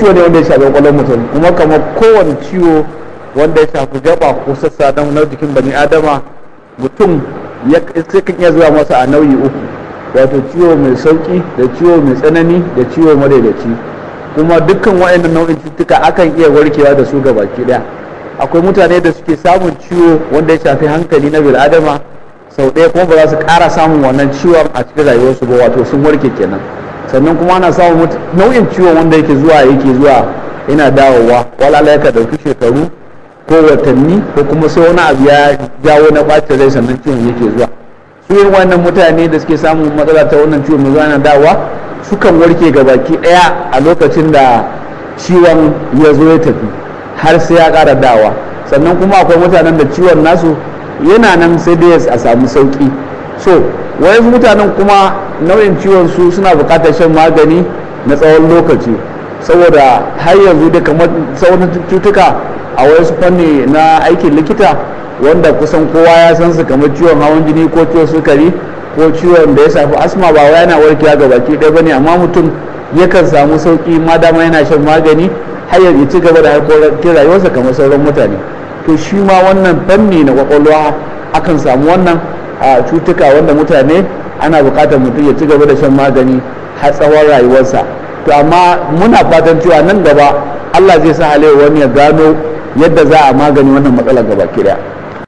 ciwo ne wanda ya shafi kwakwalwar mutum kuma kamar kowane ciwo wanda ya shafi gaba ko sassa na jikin bani adama mutum ya kan iya zuwa masa a nauyi uku wato ciwo mai sauki da ciwo mai tsanani da ciwo madaidaici kuma dukkan wa'annan nau'in cututtuka akan iya warkewa da su baki daya akwai mutane da suke samun ciwo wanda ya shafi hankali na bil'adama sau ɗaya kuma ba za su ƙara samun wannan ciwon a cikin rayuwarsu ba wato sun warke kenan sannan kuma ana samun nau'in ciwon wanda yake zuwa yake zuwa yana dawowa wala ya ka ɗauki shekaru ko watanni ko kuma sai wani abu ya jawo na ɓacin rai sannan ciwon yake zuwa su yin wannan mutane da suke samun matsala ta wannan ciwon mai zuwa na dawowa sukan warke ga baki ɗaya a lokacin da ciwon ya zo ya tafi har sai ya ƙara dawa sannan kuma akwai mutanen da ciwon nasu yana nan sai dai a samu sauki so wayansu mutanen kuma nau'in ciwon su suna buƙatar shan magani na tsawon lokaci saboda har yanzu da kamar sauran cutuka a wasu fanni na aikin likita wanda kusan kowa ya san su kamar ciwon hawan jini ko ciwon sukari ko ciwon da ya shafi asma ba wai yana warkewa ga baki ɗaya bane amma mutum yakan samu sauki ma dama yana shan magani har ya ci gaba da harkokin rayuwarsa kamar sauran mutane to shi ma wannan fanni na kwakwalwa akan samu wannan a cutuka wanda mutane ana buƙatar mutum ya ci gaba da shan magani har tsawon rayuwarsa to amma muna fatan cewa nan gaba Allah zai sa halewa wani ya gano yadda za a magani wannan matsalar gaba ki daya